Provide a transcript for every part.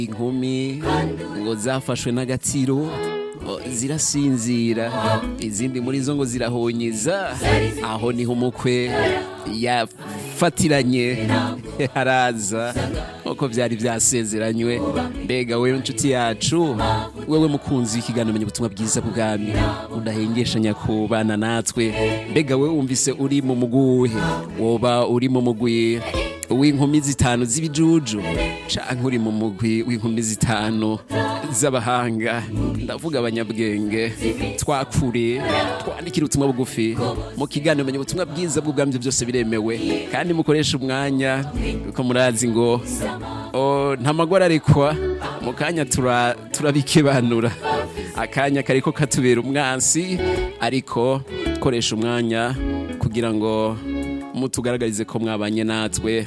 inkumi ngo zafashwe n'agatsiro o, zirasinzira izindi muri zo ngo zirahonyeza aho niho umukwe yafatiranye haraza nk'uko byari byasezeranywe mbega wewe inshuti yacu wewe mukunzi w'ikiganiro menya ubutumwa bwiza bw'ubwami udahengeshanya kubana natwe mbega wewe wumvise uri mu muguhe woba uri mu mugwi w'inkumi zitanu z'ibijuju canke uri mu mugwi w'inkumi zitanu z'abahanga ndavuga abanyabwenge twakure twandikira ubutumwa bugufi mu kiganiro menya ubutumwa bwiza bw'ubwami byose biremewe kandi mukoresha umwanya kuko murazi ngo o, nta magwara arekwa mu kanya tura- turabikebanura akanya kariko katubera umwansi ariko koresha umwanya kugira ngo mutugaragarize ko mwabanye natwe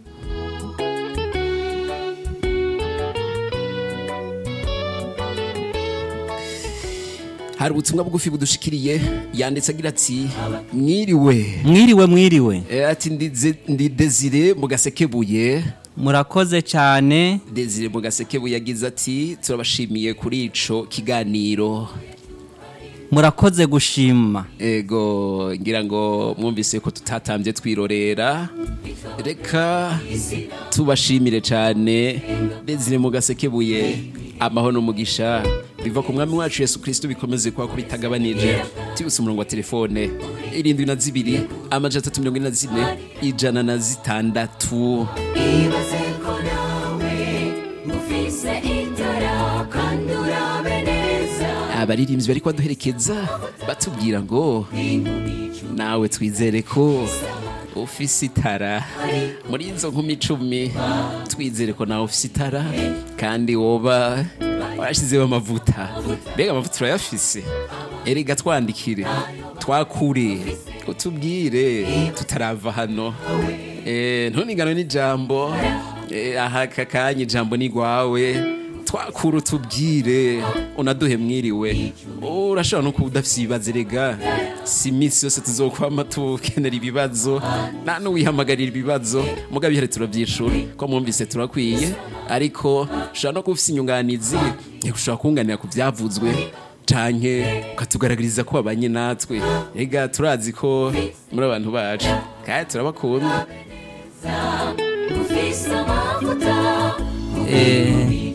hari ubutumwa bugufi budushikiriye yanditse agira ati mwiriwe mwiriwe mwiriwe Eh, ati ndi Ze- ndi desire mu gasekebuye murakoze cyane desire mu gasekebuye yagize ati turabashimiye kuri ico kiganiro murakoze gushima ego ngira ngo mwumvise ko tutatambye twirorera reka tubashimire cyane desire mu gasekebuye amahoro n'umugisha biva ku mwami wacu yesu kirisito bikomeze kuba ko bitagabanije tibutse umurongo wa telefone irindwi na zibiri amajana atatu mirongo ine na zine ijana na zitandatu ibaze ko nawe ufise itara kandi urabe neza abaririmbyi bari kubaduherekeza batubwira ngo nawe twizere ko ufise itara muri izo nkumi icumi twizere ko nawe ufise itara kandi woba warashyizeho amavuta mbega amavuta urayafise erega twandikire twakure utubwire tutarava hano Eh, ntunigano n'ijambo Eh, aha aka kanya ijambo ni rwawe twakura utubwire unaduhe mwiriwe urashobora no kuba udafite ibibazo erega si iminsi yose tuzokwama tukenera ibibazo nta n'uwihamagarira ibibazo mugabo ihari turabyishura ko mwumvise turakwiye ariko ushobora no kuba ufite inyunganizi ushobora kunganira ku byavuzwe canke ukatugaragariza ko wabanye natwe ega turazi ko muri abantu bacu kandi turabakunda ufise amavuta Eh,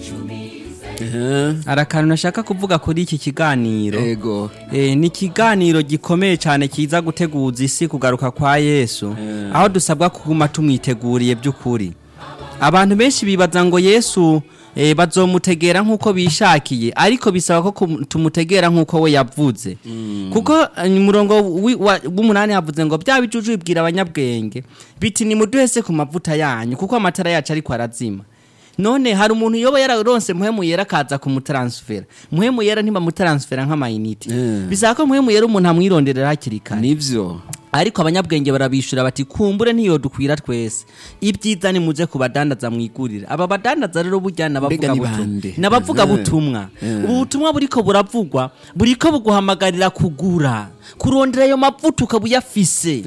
hari akantu nashaka kuvuga kuri iki kiganiro ego Eh, ni ikiganiro gikomeye cyane kiza guteguza isi kugaruka kwa yesu aho dusabwa kuguma tumwiteguriye by'ukuri abantu benshi bibaza ngo yesu eh, bazomutegera nk'uko bishakiye ariko bisaba ko kum- tumutegera nk'uko we yavuze kuko eh, umurongo wi- wa- w'umunani havuze ngo bya bijuju bibwira abanyabwenge biti nimuduhe se ku mavuta yanyu kuko amatara yacu ariko arazima none hari umuntu yoba yararonse muhemu yera akaza kumutaransifera muhemu yera ntibamutaransifera nk'amayinite Mm. bisaba ko muhemu yera umuntu amwironderera hakiri kare nivyo ariko abanyabwenge barabishura bati kumbure ntiyodukwira twese ibyiza ni muze kubadandaza mwigurire aba badandaza rero burya Mbega nabavuga ni butumwa bande? nabavuga Mhm. butumwa Mhm. ubu butumwa buriko buravugwa buriko buguhamagarira kugura kurondera ayo mavuta ukaba uyafise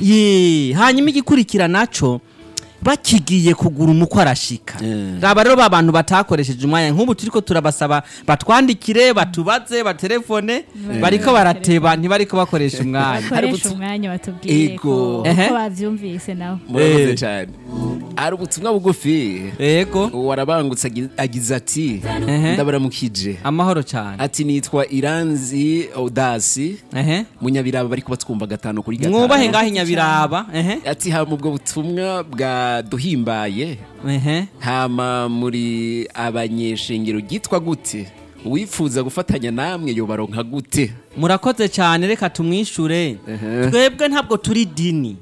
ye hanyuma igikurikira naco bakigiye kugura umukwe arashika Mhm. raba rero ba bantu batakoresheje umwanya nk'ubu turiko turabasaba batwandikire batubaze batelefone bariko barateba ntibariko bakoresha umwanya bakoresha umwanya batubwire Ego. ko Ehe. ko bavyumvise nabo murakoze Eh. cyane hari ubutumwa bugufi yego warabangutse agi- agize ati Ehe. ndabaramukije amahoro cyane ati nitwa iranzi odasi ehe munyabiraba bari kubatwumva gatanu kuri gatanu mwubahe ngaho inyabiraba ehe ati hama ubwo butumwa bwaduhimbaye ehe hama muri abanyeshengero ryitwa gute uwifuza gufatanya namwe yobaronka gute murakoze cyane reka tumwishure Ehe. twebwe ntabwo turi dini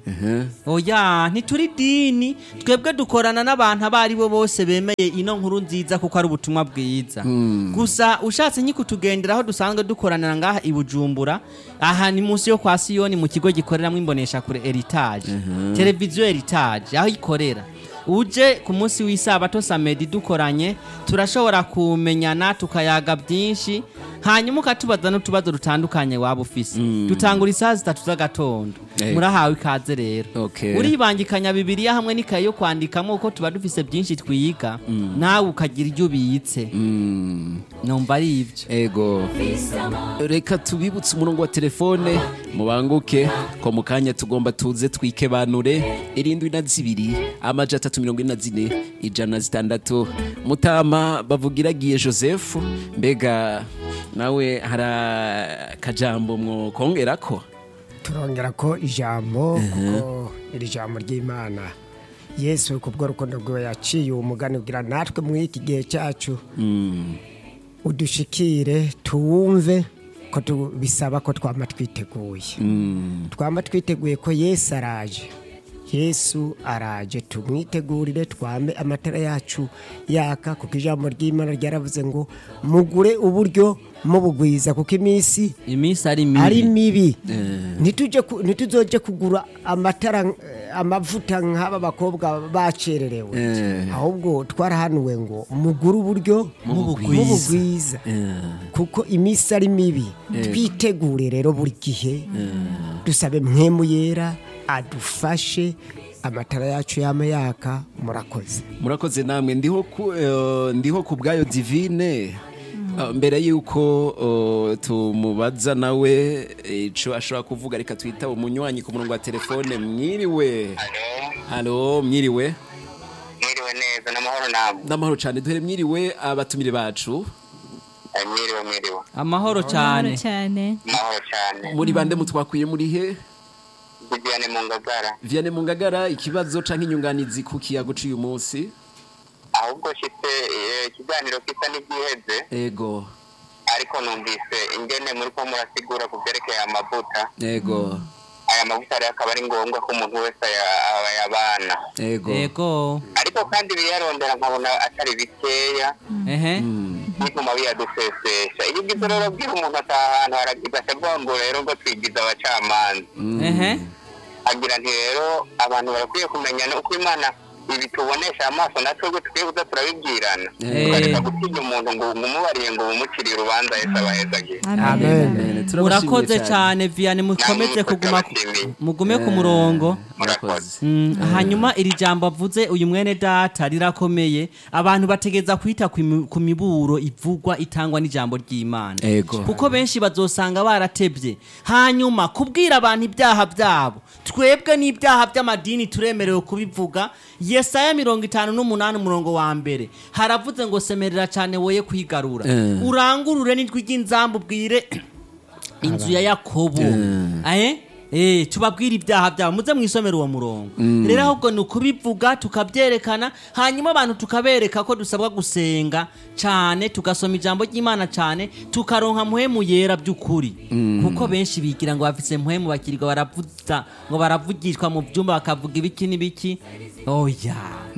oya ntituri dini twebwe dukorana n'abantu abo ari bo bose bemeye ino nkuru nziza kuko ari ubutumwa bwiza gusa ushatse nyikutugendera aho dusanzwe dukoranira ngaha i bujumbura aha ni munsi yo kwa siyoni mu kigo gikoreramo imbonesha kure heritage televiziyo heritage aho ikorera uje ku munsi w'isabato samedi dukoranye turashobora kumenyana tukayaga byinshi hanyuma ukatubaza n'utubazo dutandukanye waba ufise dutangura isaha zitatu z'agatondo Eh. murahawe ikaze rero Okay. uribangikanya bibiriya hamwe n'ikaye yo kwandikamo kuko tuba dufise byinshi twiga nawe ukagira ibyo ubitse numva ari ibyo ego reka tubibutse umurongo wa telefone mubanguke ko mu kanya tugomba tuze twikebanure irindwi na zibiri amaja atatu mirongo ine na zine ijana na zitandatu mutama bavugiragiye joseph mbega nawe hari akajambo mwokongerako turongera ko ijambo kuko iri jambo ry'imana yesu kubwo rukundo rwe yaciye uwo mugani ugira natwe muri iki gihe cyacu udushikire tuwumve ko tu- bisaba ko twama twiteguye twama twiteguye ko yesu araje yesu araje tumwitegurire twambe amatara yacu yaka kuko ijambo ry'imana ryaravuze ngo mugure uburyo mubugwiza kuko iminsi iminsi ari ari mibi mibi ntitujye ku- ntituzoje kugura amatara eh, amavuta nk'aba bakobwa bacererewe ahubwo twarahanuwe ngo mugure uburyo Mubugwiza. mubugwiza kuko iminsi ari mibi twitegure rero buri gihe dusabe mwemu yera adufashe amatara yacu yama yaka murakoze murakoze namwe ndiho ku eh, ndiho ku bwayo divine Ah, mbere yuko oh, tumubaza nawe ico ashobora kuvuga reka twita umunywanyi ku murongo wa telefone mwiriwe halo mwiriwe mwiriwe neza n'amahoro namwe n'amahoro cyane duhere mwiriwe abatumire bacu Eh, mwiriwe mwiriwe amahoro cyane cyane amahoro cyane muri bande mutwakwiye muri he viviane mu ngagara viane mu ngagara ikibazo canke inyunganizi ku kiyago c'uyu munsi ahubwo shitse eh, ikiganiro kisa n'ibyiheze ego ariko numvise ingene muri ko murasigura ku byerekeye amavuta ego aya mavuta rero akaba ari ngombwa ko umuntu wese aya- ayabana ego yego ariko kandi biriyarondera nkabona atari bikeya ehe bituma biyadusesesha iyo ugize rero bwira umuntu ataha ahantu haragigasha avuga ngo rero ngo twigize abacamanza ehe agira nti rero abantu barakwiye kumenya uko imana ibi tubonesha amaso natwe ubwo tukwiye kuza turabibwirana Eh. tukareka gutinya umuntu ngo umubariye ngo bumuciriye urubanza yese abahezagiye amen Amen. Turabashimiye murakoze cyane viane mukomeze Namwe kuguma ku- turabashimiye. mugume ku murongo murakoze Mm, hanyuma iri jambo avuze uyu mwene data rirakomeye abantu bategeza kwita ku mi- ku miburo ivugwa itangwa n'ijambo ry'imana Ego. kuko benshi bazosanga baratebye hanyuma kubwira abantu ibyaha byabo twebwe n'ibyaha by'amadini turemerewe kubivuga yesaya mirongo itanu n'umunani umurongo wa mbere haravuze ngo semerera cyane woye kwigarura Eh. urangurure n'ijwi ry'inzambu ubwire inzu ya yakobo eh Eh, tubabwire ibyaha byabo muze mwisomera uwo murongo rero ahubwo ni ukubivuga tukabyerekana hanyuma abantu tukabereka ko dusabwa gusenga cyane tugasoma ijambo ry'imana cyane tukaronka muhemu yera by'ukuri kuko benshi bigira ngo bafise muhemu bakirirwa baravuza ngo baravugishwa mu byumba bakavuga ibiki n'ibiki oya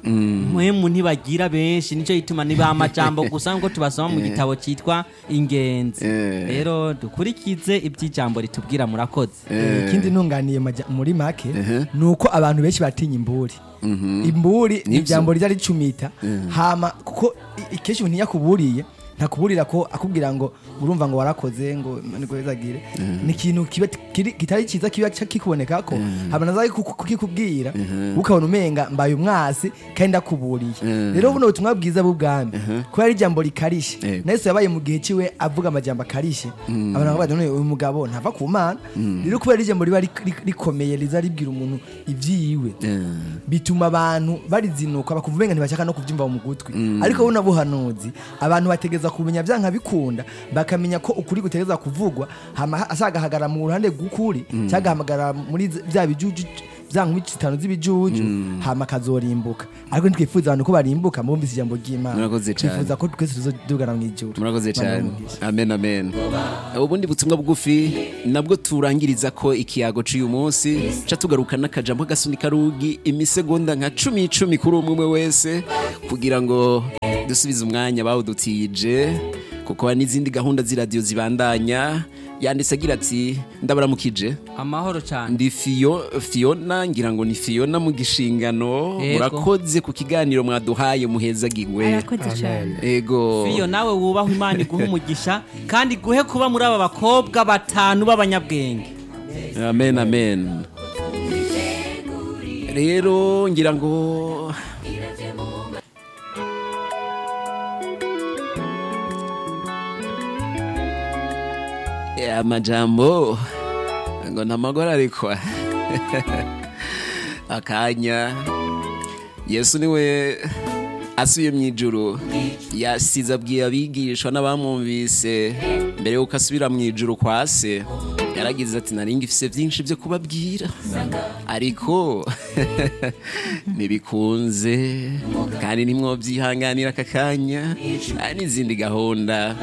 muhemu ntibagira benshi nicyo gituma niba amajambo gusa ngo tubasoma mu gitabo cyitwa ingenzi Eh. rero dukurikize iby'ijambo ritubwira murakoze ikindi ntunganiye maja- muri make ni uko abantu benshi batinya imburi imburi ni Nivyo. ijambo riza ricumita hama kuko i- kenshi umuntu iyo akuburiye ntakuburira ko akubwira ngo urumva ngo warakoze ngo niko bizagire ni ikintu kiba kiri- kitari cyiza kiba ca- kikuboneka ko hama naza kuku- kukikubwira ukabona umenga mbaye umwasi kandi ndakuburiye rero buno butumwa bwiza bw'ubwami kubera ari ijambo rikarishe Yego. na Yesu yabaye mu gihe ciwe avuga amajambo akarishe abantu bakavuga bati "None uyu mugabo ntava ku mana rero kubera ijambo riba rik- rik- rikomeye riza ribwira umuntu ibyiwe bituma abantu barizinuka bakumva umenga ntibashaka no kubyumva mu gutwi ariko buno buhanuzi abantu bategeza kumenya byanka bikunda bakamenya ko ukuri gutegeza kuvugwa hama asagahagarara mu ruhande rw'ukuri cyangwa agahamagara muri z- bya bijuju bya nkumi zitanu z'ibijuju hama akazorimbuka ariko ntitwifuza abantu ko barimbuka mubumvise ijambo ry'imana Murakoze cyane. twifuza ko twese tuzodugana mu ijuru murakoze Imana cyane ibahe amen amen ubundi butumwa bugufi nabwo turangiriza ko ikiyago cy'uyu munsi ca tugaruka n'akajambo gasunika rugi imisegonda nka cumi icumi kuri umwe umwe wese kugira ngo dusubize umwanya bawudutije kuko hari n'izindi gahunda z'iradiyo zibandanya yanditse agira ati ndabaramukije amahoro cyane ndi Fio, Fiona ngira ngo ni Fiona mu gishingano Yego. murakoze ku kiganiro mwaduhaye muhezagirwe arakoze cyane ego iyo nawe wubahwe imana iguhe umugisha kandi iguhe kuba muri aba bakobwa batanu b'abanyabwenge amen amen rero ngira ngo Eh, amajambo ngo ntamagora ariko akanya yesu niwe asubiye mu ijuru yasize abwiye abigishwa n'abamwumvise mbere y'uko asubira mu ijuru kwa se yaragize ati nari ngifise byinshi byo kubabwira ariko ntibikunze kandi ntimwobyihanganira aka kanya hari n'izindi gahunda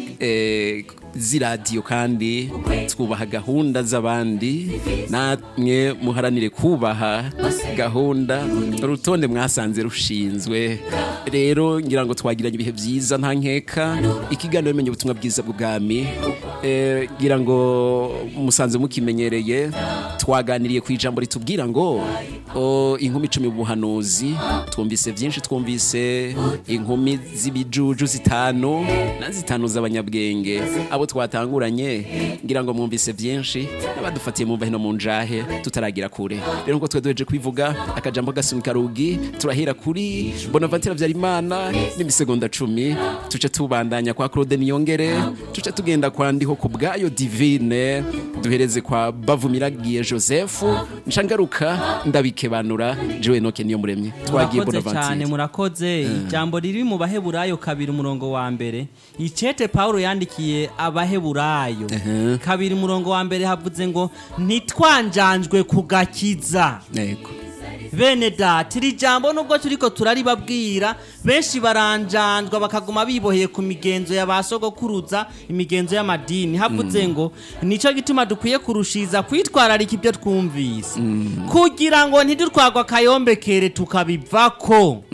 eh, z'iradiyo kandi twubaha gahunda z'abandi namwe muharanire kubaha gahunda urutonde mwasanze rushinzwe rero ngira ngo twagiranye ibihe byiza nta nkeka ikiganiro bimenye ubutumwa bwiza bw'ubwami Eh, ngira ngo musanze mukimenyereye twaganiriye ku ijambo ritubwira ngo o, inkumi icumi mu buhanuzi twumvise byinshi twumvise inkumi z'ibijuju zitanu na zitanu z'abanyabwenge abo twatanguranye ngira ngo mwumvise byinshi n'abadufatiye mu no mu njahe tutaragira kure rero ngo twe duheje kubivuga akajambo gasunika rugi turahera kuri bonaventure habyarimana n'imisegonda cumi tuce tubandanya kwa claude niyongere tuce tugenda kwa ndiho ku bwayo divine duhereze kwa bavumiragiye joseph nshangaruka ndabikebanura jewe noke niyo muremye twagiye murakoze cyane bonaventure murakoze ijambo riri mu baheburayo kabiri umurongo wa mbere icete pawulo yandikiye abaheburayo kabiri umurongo wa mbere havuze ngo ntitwanjanjwe ku gakiza yego bene data iri jambo nubwo turiko turaribabwira benshi baranjanjwa bakaguma biboheye ku migenzo ya ba sogokuruza imigenzo y'amadini havuze ngo nico gituma dukwiye kurushiza kwitwararika ibyo twumvise kugira ngo ntidutwagwa akayombekere tukabivako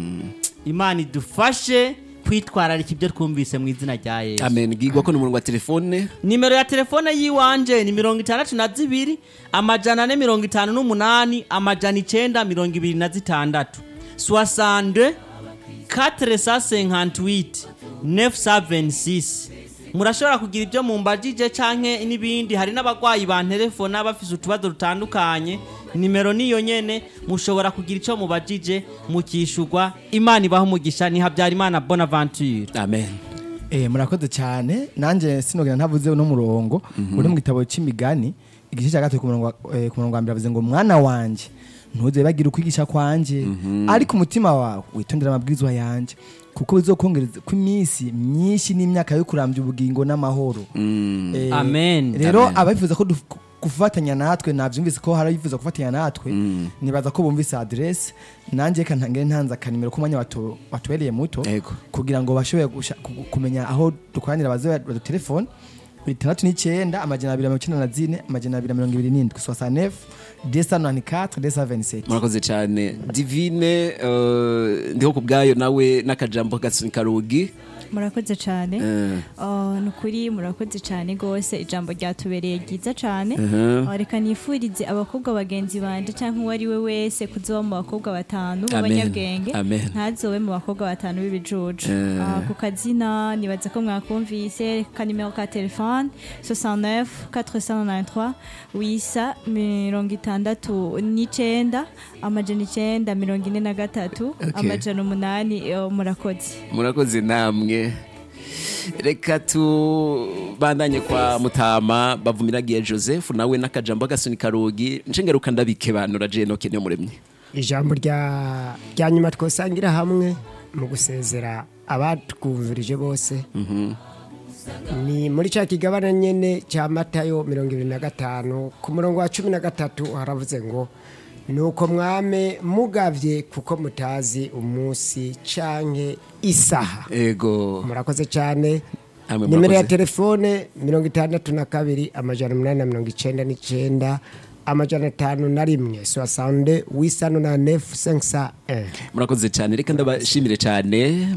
imana idufashe kwitwararika ibyo twumvise mu izina rya yesu amen gigwa ko n'umurongo wa telefone nimero ya telefone yiwanje ni mirongo itandatu na zibiri amajana ane mirongo itanu n'umunani amajana icenda mirongo ibiri na zitandatu soixante quatre cent cinquante-huit neuf cent vingt-six murashobora kugira ibyo mumbajije canke n'ibindi hari n'abagwayi bantelefona bafise utubazo dutandukanye nimero niyo nyene mushobora kugira ico mubajije mukishurwa imana ibaho umugisha ni habyarimana bonaventure amen Eh, murakoze cyane nanjye sinogera ntavuze uno murongo uri mu gitabo cy'imigani igice cya gatatu ku murongo wa- eh, ku murongo wa mbere avuze ngo mwana wanje ntuze bagira ukwigisha kwanje ariko umutima wawe witondera amabwirizwa yanje kuko bizokongereza ko iminsi myinshi n'imyaka yo kurambya ubugingo n'amahoro Eh, Amen. rero Amen. abifuza ko duf- gufatanya natwe nabyumvise ko hari abifuza gufatanya natwe nibaza ko bumvise adresse nanjye reka ntangire ntanze akanimero k'umwanya watu- watubereye muto Yego. kugira ngo bashobore gusha- ku- kumenya aho dukoranira baze badutelefone itandatu n'icyenda amajana abiri na mirongo icyenda na zine amajana abiri na mirongo ibiri n'indwi soixante-neuf deux cent quatre deux cent vingt-sept murakoze cyane divine eh, ndiho ku bwayo nawe n'akajambo gasunika rugi murakoze cyane Eh. Oh, ni ukuri murakoze cyane rwose ijambo ryatubereye ryiza cyane Mhm. Oh, reka nifurize abakobwa bagenzi banje cyangwa uwo ari we wese kuzoba mu bakobwa batanu Amen. b'abanyabwenge Amen. ntazobe mu bakobwa batanu b'ibijuju Eh. Ah, ku kazina nibaza ko mwakumvise ka nimero ka telefone 69 493 wisa mirongo itandatu n'icenda amajana icenda mirongo ine na gatatu Okay. amajana umunani eh, murakoze murakoze namwe reka tubandanye kwa mutama bavumiragiye joseph nawe n'akajambo gasunika rugi nshengeruka ndabikebanura je noke niyo muremye ijambo rya rya nyuma twosangira hamwe mu gusezera abatwumvirije bose ni muri cya kigabane nyine cya matayo mirongo ibiri na gatanu ku murongo wa cumi na gatatu haravuze ngo nuko mwame mugavye kuko mutazi umunsi canke isaha ego murakoze cyane Namwe nimero ya murakoze. telefone mirongo itandatu na kabiri amajana umunani na mirongo icenda n'icenda amajana atanu na rimwe soixante wisano na nefu senkisa murakoze cyane reka ndabashimire cyane